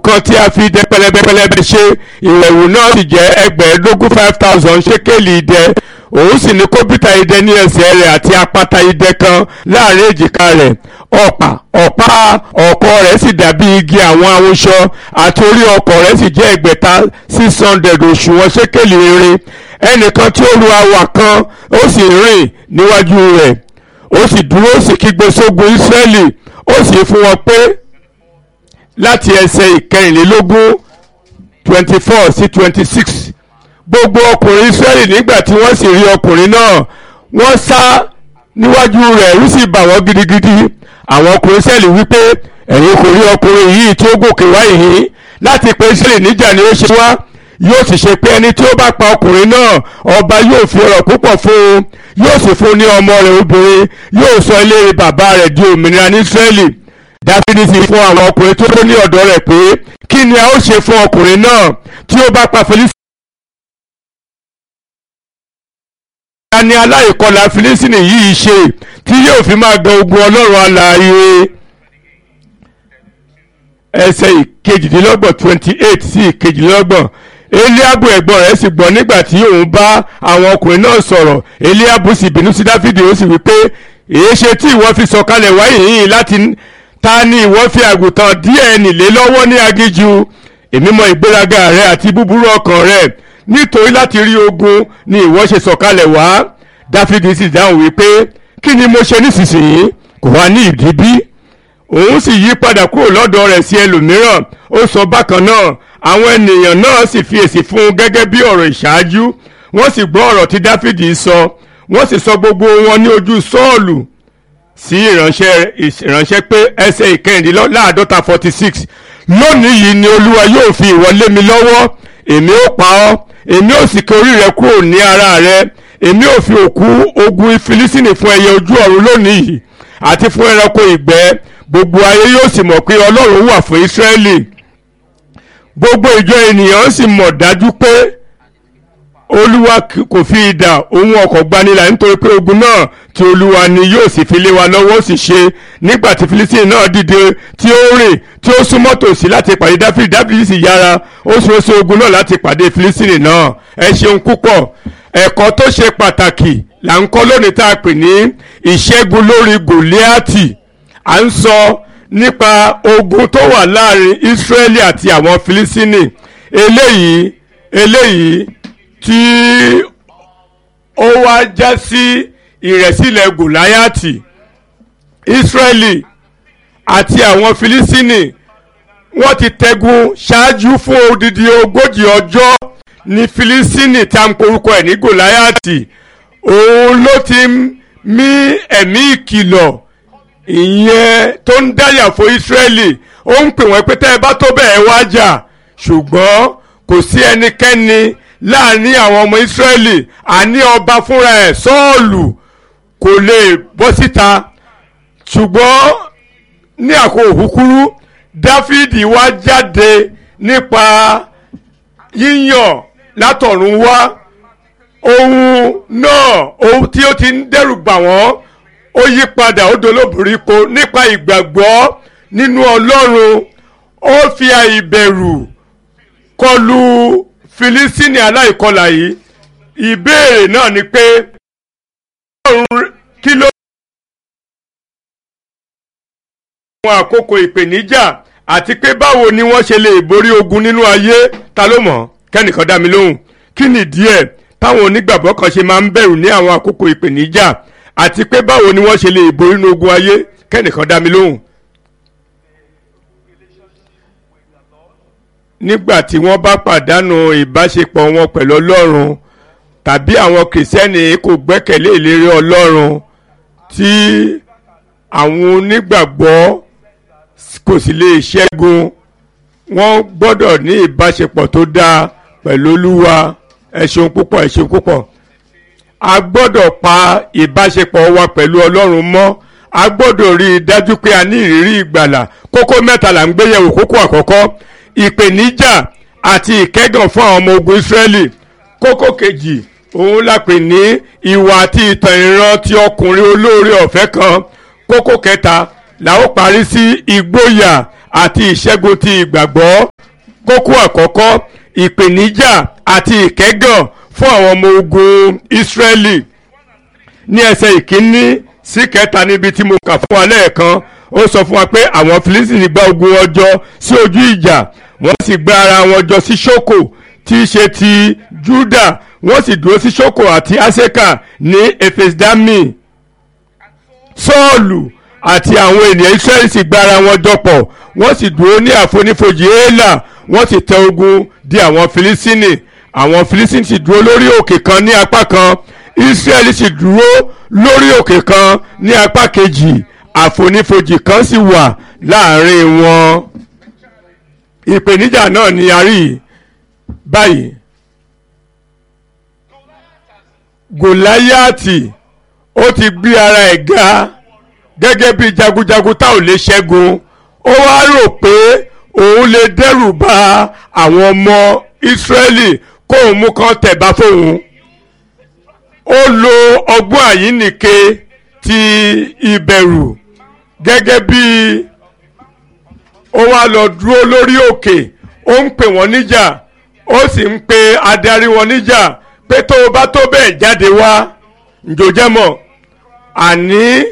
kan tí a fi idẹ pẹlẹbẹpẹlẹbẹ ṣe ìwẹ̀wù náà sì jẹ́ ẹgbẹ̀ẹ́dógún five thousand ṣékélì idẹ òun sì ní kọ́bítà idẹ ní ẹsẹ̀ rẹ̀ àti apáta idẹ kan láàrin èjìká rẹ̀ ọ̀pá ọ̀pá ọ̀kọ̀ rẹ̀ sì dàbí igi àwọn awúṣọ àti orí ọkọ̀ rẹ̀ sì jẹ́ ẹgbẹ̀ta six hundred òṣùwọ̀n ṣékélì irin ẹnìkan tí ó lu awà kan ó sì rìn níwájú rẹ̀ ó sì dúró ó sì kígbe sógun Ísírẹ́lì ó sì fún wọn pé láti ẹsẹ̀ ìkẹrìnlélógún twenty four sí twenty six gbogbo ọkùnrin Ísírẹ́lì nígbà tí wọ́n sì rí ọkùnrin náà wọ́n sá níwájú rẹ̀ ẹ̀rù sì bà wọ́n gidigidi àwọn ọkùnrin Ísírẹ́lì wípé ẹ̀yin kò rí ọkùnrin yìí tí ó gòkè wá yìí láti pé Ísírẹ́lì níjà ni ó ṣe wá yóò sì ṣe pé ẹni tí ó bá pa ọkùnrin náà ọba yóò fi ọrọ̀ púpọ̀ fún un yóò sì fún un ní ọmọ rẹ̀ obìnrin yóò sọ ilé bàbá rẹ̀ di òmìnira ní Ísírẹ́lì dáfídì sì fún àwọn ọkùnrin tó ní ọ̀dọ̀ rẹ̀ pé kí ni a ó ṣe fún ọkùnrin náà tí ó bá pa Fílísítì. ta ni aláìkọlà Fílísítì yìí ṣe tí yóò fi máa gan ogun ọlọ́run alààyè ẹsẹ̀ ìkejìdínlọ́gbọ̀n twenty eight sí ìkejìdínlọ́gbọ̀n eliabu ẹ̀gbọ́n rẹ̀ sì gbọ́ nígbà tí òun bá àwọn ọkùnrin náà sọ̀rọ̀ eliabu sì bínú sí dáfídì ó sì wí pé èé ṣe tí ìwọ fi sọ̀kalẹ̀ wáyé yìí láti ta ni ìwọ fi àgùntàn díẹ̀ nílé lọ́wọ́ ní agíjú èmi mọ ìgbéraga rẹ àti búburú ọkàn rẹ nítorí láti rí ogun ni ìwọ ṣe sọ̀kalẹ̀ wá dáfídì sì dáhùn wípé kí ni mo ṣe nísinsìnyí kò wá ní ìdí bí òun sì yí padà kúrò lọ́dọ̀ rẹ̀ sí ẹlòmíràn ó sọ bákan náà àwọn ènìyàn náà sì fi èsì fún un gẹ́gẹ́ bí ọ̀rọ̀ ìṣáájú wọ́n sì gbọ́ ọ̀rọ̀ tí dáfídì sọ wọ́n sì sọ gbogbo wọn ní ojú sọ́ọ̀lù sí ìránṣẹ́ ìránṣẹ́ pé ẹsẹ̀ ìkẹrìndínláàádọ́ta forty six lónìí yìí ni olúwa yóò fi ìwọ lé mi lọ́wọ́ èmi ó pa ọ́ èmi ó sì ké orí rẹ kúrò ní ara rẹ èmi ó fi òkú ogun Fílísítínì fún ẹyẹ ojú ọ̀run lónìí yìí àti fún ẹranko ìgbẹ́ gbogbo ayé yóò sì mọ̀ pé ọlọ́run wà fún Ísírẹ́lì gbogbo ìjọ ènìyàn sì mọ̀ dájú pé olúwa kò fi idà ohun ọkọ̀ gbanilà nítorí pé ogun náà tí olúwa ni yóò sì fi lé wa lọ́wọ́ sì ṣe nígbà tí Fílísítínì náà dìde tí ó rìn tí ó súnmọ́ tòsí láti pàdé dáfídì dáfídì sì yára ó sì oṣù ogun náà láti pàdé Fílísítínì náà ẹ ṣeun púpọ̀ ẹ̀kọ́ tó ṣe pàtàkì là ń kọ́ lónìí tá a pè ní ìṣẹ́gun lórí Gòlíátì à ń sọ nípa ogun tó wà láàrin Ísírẹ́lì àti àwọn Fílísítínì eléyìí eléyìí tí ó wá já sí ìrẹ̀sílẹ̀ Gòláyàtì Ísírẹ́lì àti àwọn Fílísítínì wọ́n ti tẹ́gun ṣáájú fún odidi ogójì ọjọ́ ní Fílísítínì tí a ń porúkọ ẹ̀ ní Gòláyàtì òun ló ti mí ẹ̀mí ìkìlọ̀ ìyẹn tó ń dáyà fún Ísírẹ́lì ó ń pè wọ́n pé tẹ́ ẹ bá tó bẹ́ẹ̀ wá jà ṣùgbọ́n kò sí ẹnikẹ́ni láàrin àwọn ọmọ Ísírẹ́lì àní ọba fúnra ẹ̀ Sọ́ọ̀lù kò lè bọ́ síta ṣùgbọ́n ní àkókò kúkúrú Dáfídì wá jáde nípa yíyàn látọ̀run wá ohun náà ohun tí ó ti ń dẹ́rù bà wọ́n ó yí padà ó dolóbìrí ko nípa ìgbàgbọ́ nínú Ọlọ́run ó fi àìbẹ̀rù kọlu Filisini aláìkọlà yìí ìbéèrè náà ni pé kí ló àwọn àkókò ìpèníjà àti pé báwo ni wọ́n ṣe lè borí ogun nínú ayé ta ló mọ̀ kẹ́nìkan dá mi lóhùn kí nìdí ẹ̀ táwọn onígbàgbọ́ kan ṣe máa ń bẹ̀rù ní àwọn àkókò ìpèníjà àti pé báwo ni wọ́n ṣe lè borí inú ogun ayé kẹ́nìkan dá mi lóhùn. nígbà tí wọ́n bá pàdánù ìbáṣepọ̀ wọn pẹ̀lú ọlọ́run tàbí àwọn kìrìsìtẹ́nì kò gbẹ́kẹ̀lé ìlérí ọlọ́run tí àwọn onígbàgbọ́ kò sì lè ṣẹ́gun wọ́n gbọ́dọ̀ ní ìbáṣepọ̀ tó dáa pẹ̀lú olúwa ẹ ṣeun púpọ̀ ẹ ṣeun púpọ̀ a gbọ́dọ̀ pa ìbáṣepọ̀ wa pẹ̀lú ọlọ́run mọ́ a gbọ́dọ̀ rí i dájú pé a ní ìrírí ìgbàlà kókó mẹ́ta là ń gbé yẹ̀wò kókó àkọ́kọ́ ìpèníjà àti ìkẹ́gàn fún àwọn ọmọ ogun Ísírẹ́lì kókó kejì òun la pè ní ìwà àti ìtàn ìran ti ọkùnrin olóore ọ̀fẹ́ kan kókó kẹta la ó parí sí ìgboyà àti ìṣẹ́gun ti ìgbàgbọ́ kókó àkọ́kọ́ ìpèníjà àti ìkẹ́gàn fún àwọn ọmọ ogun Ísírẹ́lì ní ẹsẹ̀ ìkíní sí kẹta níbi tí mo kà fún wa lẹ́ẹ̀kan ó sọ fún wa pé àwọn Fílísítìnì gba ogun wọn jọ sí ojú ìjà wọ́n sì gba ara wọn jọ sí Ṣókò tí í ṣe ti Júdà wọ́n sì dúró sí Ṣókò àti Aseka ní Efesdami Sọ́ọ̀lù àti àwọn ènìyàn Ísírẹ́lì sì gba ara wọn jọ pọ̀ wọ́n sì dúró ní àfonífojì Élà wọ́n sì tẹ ogun di àwọn Fílísítìnì àwọn Fílísítìnì sì dúró lórí òkè kan ní apá kan Ísírẹ́lì sì dúró lórí òkè kan ní apá kejì àfonífojì kan sì wà láàrin wọn ìpèníjà náà ni a rí báyìí Gòláyàtì ó ti gbé ara ẹ̀ ga gẹ́gẹ́ bí jagunjagun tá ò lè ṣẹ́gun ó wá rò pé òun lè dẹ́rù ba àwọn ọmọ Ísírẹ́lì kóun mú kan tẹ̀bá fóun ó lo ọgbọ́n àyínnìke ti ìbẹ̀rù gẹ́gẹ́ bí ó wá lọ dúró lórí òkè ó ń pè wọ́n níjà ó sì ń pe adarí wọn níjà pé tó o bá tó bẹ́ẹ̀ jáde wá njòjẹ́mọ̀ àní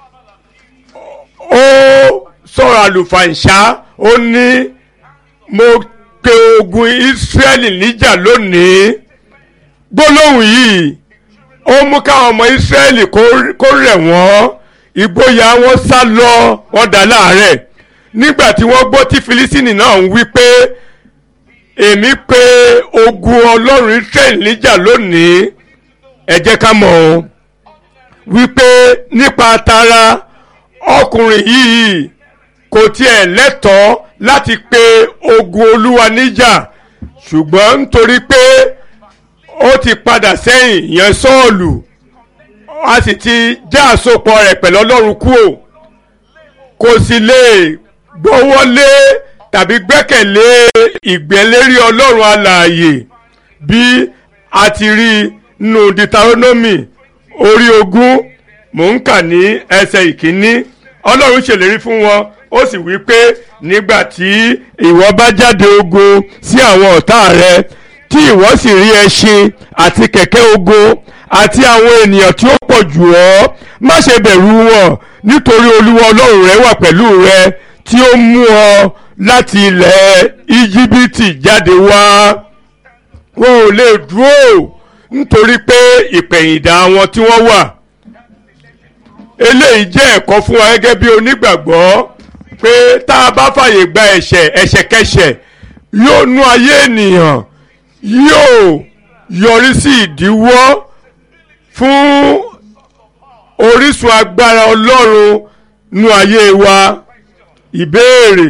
ó sọ̀rọ̀ àlùfàǹṣá ó ní mo pe ogun Ísírẹ́lì níjà lónìí gbólóhùn yìí ó mú káwọn ọmọ Ísírẹ́lì kó rẹ̀ wọ́n ìgboyà wọn sá lọ wọ́n dá láàárẹ̀ nígbà tí wọ́n gbọ́ tí Filisini náà ń wí pé èmi pe ogun Ọlọ́run Ísírẹ́lì níjà lónìí ẹ jẹ́ ká mọ̀ ọ́ wípé nípa tara ọkùnrin yìí kò tiẹ̀ lẹ́tọ̀ọ́ láti pe ogun Olúwa níjà ṣùgbọ́n nítorí pé ó ti padà sẹ́yìn yẹn Sọ́ọ̀lù a sì ti já àsopọ̀ rẹ̀ pẹ̀lú Ọlọ́run kúò kò sì lè gbọ́wọ́lé tàbí gbẹ́kẹ̀lé ìgbẹ́lérí Ọlọ́run alààyè bí a ti rí nínú Deuteronomy orí ogún mò ń kà ní ẹsẹ̀ ìkíní Ọlọ́run ṣèlérí fún wọn ó sì wí pé nígbà tí ìwọ bá jáde ogun sí àwọn ọ̀tá rẹ tí ìwọ sì rí ẹṣin àti kẹ̀kẹ́ ogun àti àwọn ènìyàn tí ó pọ̀ jù ọ́ má ṣe bẹ̀rù wọn nítorí olúwa ọlọ́run rẹ wà pẹ̀lú rẹ tí ó mú ọ láti ilẹ̀ íjíbítì jáde wá wọn ò lè dúró nítorí pé ìpẹ̀yìndà wọn tí wọ́n wà eléyìí jẹ́ ẹ̀kọ́ fún wa gẹ́gẹ́ bí onígbàgbọ́ pé tá a bá fàyè gba ẹ̀ṣẹ̀ ẹ̀ṣẹ̀kẹ́ṣẹ̀ yóò nú ayé ènìyàn yóò yọrí sí ìdíwọ́ fún orísun agbára ọlọ́run nú ayé wa ìbéèrè.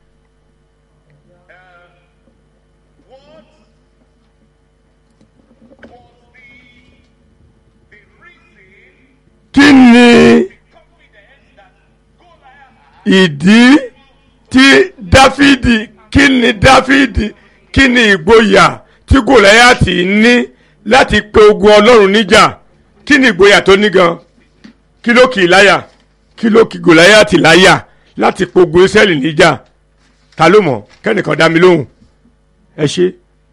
kí ni ìdí tí dáfídì kí ni dáfídì kí ni ìgboyà tí gòláyàtì ní láti pe ogun ọlọ́run níjà kí ni ìgboyà tó ní gan kí ló kì í láyà kí ló kì gòláyàtì láyà láti pe ogun israẹli níjà ta ló mọ̀ kẹ́nìkan dá mi lóhùn ẹ ṣe.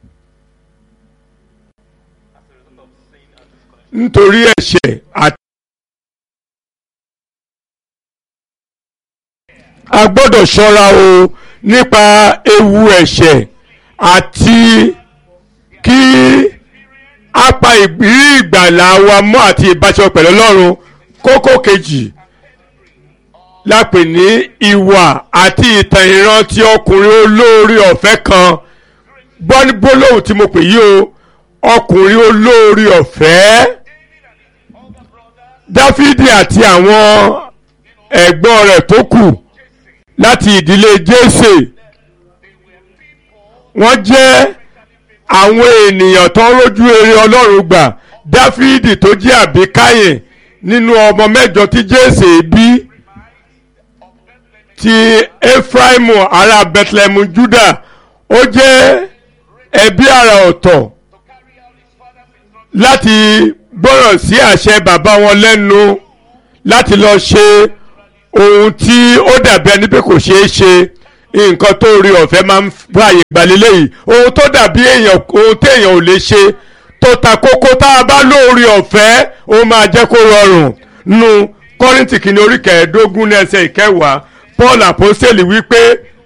nítorí ẹ̀ṣẹ̀ àti. a gbọ́dọ̀ ṣọ́ra o nípa ewu ẹ̀ṣẹ̀ àti kí a pa ìrírí ìgbàlà wa mọ́ àti ìbáṣọ pẹ̀lú Ọlọ́run kókó kejì la pè ní ìwà àti ìtàn ìran ti ọkùnrin olóore ọ̀fẹ́ kan gbólóhùn tí mo pè yí o ọkùnrin olóore ọ̀fẹ́ Dáfídì àti àwọn ẹ̀gbọ́n rẹ̀ tó kù láti ìdílé Jésè wọ́n jẹ́ àwọn ènìyàn tó ń rójú rere Ọlọ́run gbà Dáfídì tó jẹ́ àbíkáyè nínú ọmọ mẹ́jọ tí Jésè bí ti Efraimu ará Bethlehem Juda ó jẹ́ ẹbí àrà ọ̀tọ̀ láti gbọ́rọ̀ sí àṣẹ bàbá wọn lẹ́nu láti lọ ṣe ohun tí ó dàbí ẹni pé kò ṣeé ṣe nǹkan tó rí ọ̀fẹ́ máa ń fààyè gbalẹ̀ yìí ohun tó dàbí èèyàn ohun téèyàn ò lè ṣe tó ta kókó tá a bá lóore ọ̀fẹ́ ó máa jẹ́ kó rọrùn nu kọ́rìntì kìíní orí kẹẹ̀ẹ́dógún ní ẹsẹ̀ ìkẹwàá paul àpọ́sẹ̀lì wípé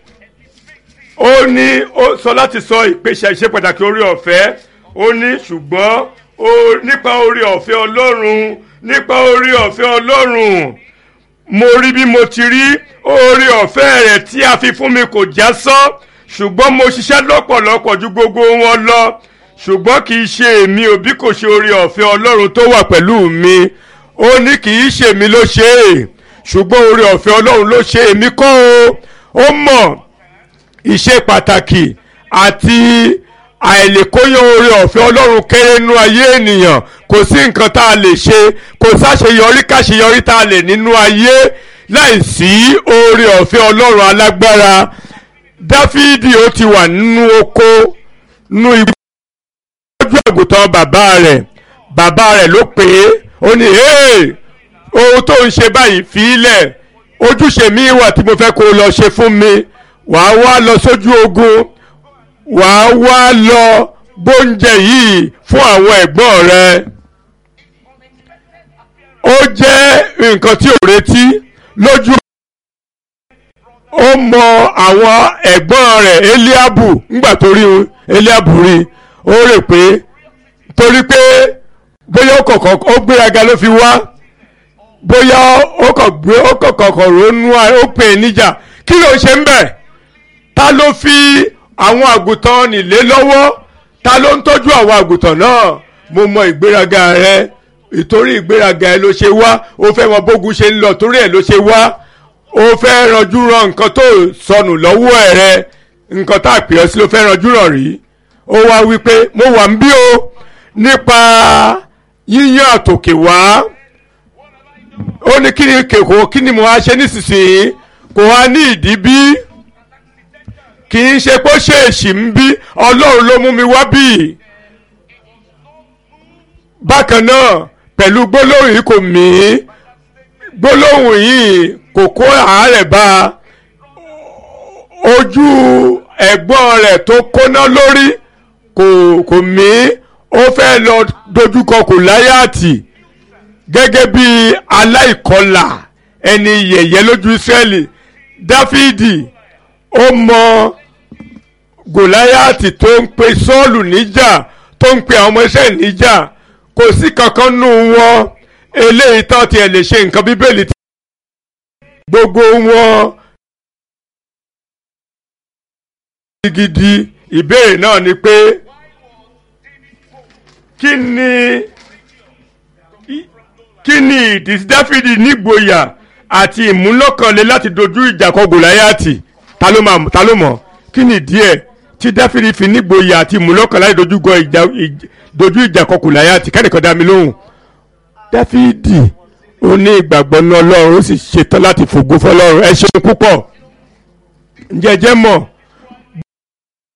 ó ní ó sọ láti sọ ìpèsè ìṣe pàtàkì orí ọ̀fẹ́ ó ní ṣùgbọ́n nípa orí ọ̀fẹ́ ọlọ́run nípa orí ọ̀fẹ́ ọlọ́run mo rí bí mo ti rí orí ọ̀fẹ́ rẹ̀ tí a fi fún mi kò já sán ṣùgbọ́n mo ṣiṣẹ́ lọ́pọ̀lọpọ̀ ju gbogbo wọn lọ ṣùgbọ́n kì í ṣe èmi ò bí kò ṣe orí ọ̀fẹ́ ọlọ́run tó wà pẹ̀lú mi ó ní kì í ṣe èmi ló ṣe é ṣùgbọ́n orí ọ̀fẹ́ ọlọ́run ló ṣe èmi kọ́ o ó mọ̀ ìṣe pàtàkì àti àìlèkóyàn orí ọ̀fẹ́ ọlọ́run kéré nínú ayé ènìyàn kò sí nǹkan tá a lè ṣe kò sáṣeyọrí káṣeyọrí tá a lè nínú ayé láìsí orí ọ̀fẹ́ ọlọ́run alágbára dáfídì ó ti wà nínú oko nínú igbó lójú àgùntàn bàbá rẹ̀ bàbá rẹ̀ ló pè é ó ní ohun tó ń ṣe báyìí fi í lẹ̀ ojúṣe mi wà tí mo fẹ́ kó o lọ ṣe fún mi wàá wá lọ sójú ogun wàá wá lọ gbóúnjẹ yìí fún àwọn ẹ̀gbọ́n rẹ. ó jẹ́ nǹkan tí ò retí lójú. ó mọ àwọn ẹ̀gbọ́n rẹ̀ eliabu ńgbà tó rí eliabu rí ó rè pé torí pé bóyá ó kọ̀kọ̀ ó gbéraga ló fi wá bóyá ó kọ̀ gbé ó kọ̀kọ̀ ronú ó pè é níjà kí ló ń ṣe ń bẹ̀ ta ló fi àwọn àgùntàn nílé lọ́wọ́ ta ló ń tọ́jú àwọn àgùntàn náà mo mọ ìgbéraga rẹ ìtorí ìgbéraga ẹ ló ṣe wá ó fẹ́ mọ bógun ṣe ń lọ torí ẹ ló ṣe wá ó fẹ́ ranjú ran nǹkan tó sọnù lọ́wọ́ ẹ̀ rẹ nǹkan tá a pè ọ́ sí ló fẹ́ ranjú ràn rí ó wá wípé mo wà ń bí o nípa yíyan àtòkè wá ó ní kí ni kèkó kí ni mo wá ṣe nísinsìnyí kò wá ní ìdí bí kì í ṣe pé ó ṣèèṣì ń bí ọlọ́run ló mú mi wá bí. bákan náà pẹ̀lú gbólóhùn yìí kò mí gbólóhùn yìí kò kó àárẹ̀ bá ojú ẹ̀gbọ́n rẹ̀ tó kóná lórí kò kò mí ó fẹ́ lọ dojúkọ Gòláyátì gẹ́gẹ́ bí aláìkọlà ẹni yẹ̀yẹ́ lójú Ísírẹ́lì Dáfídì ó mọ gòláyàtì tó ń pe sọ́ọ̀lù níjà tó ń pe àwọn ọmọ iṣẹ́ níjà kò sí kankan nù wọn eléyìí tán tiẹ̀ lè ṣe nǹkan bíbélì tí gbogbo wọn gidi ìbéèrè náà ni pé kí ni kí ni ìdí dáfídì nígboyà àti ìmúlọ́kànlé láti dojú ìjà kọ gòláyàtì ta ló máa ta ló mọ̀ kí ni díẹ̀ tí dáfídì fi nígboyà àti ìmúlọ́kàn láti dojú gọ ìjà dojú ìjà kọ gòláyàtì kẹ́nìkan dá mi lóhùn dáfídì ó ní ìgbàgbọ́ ní ọlọ́run ó sì ṣetán láti fògo fọlọ́run ẹ ṣeun púpọ̀ ǹjẹ́ jẹ́ mọ̀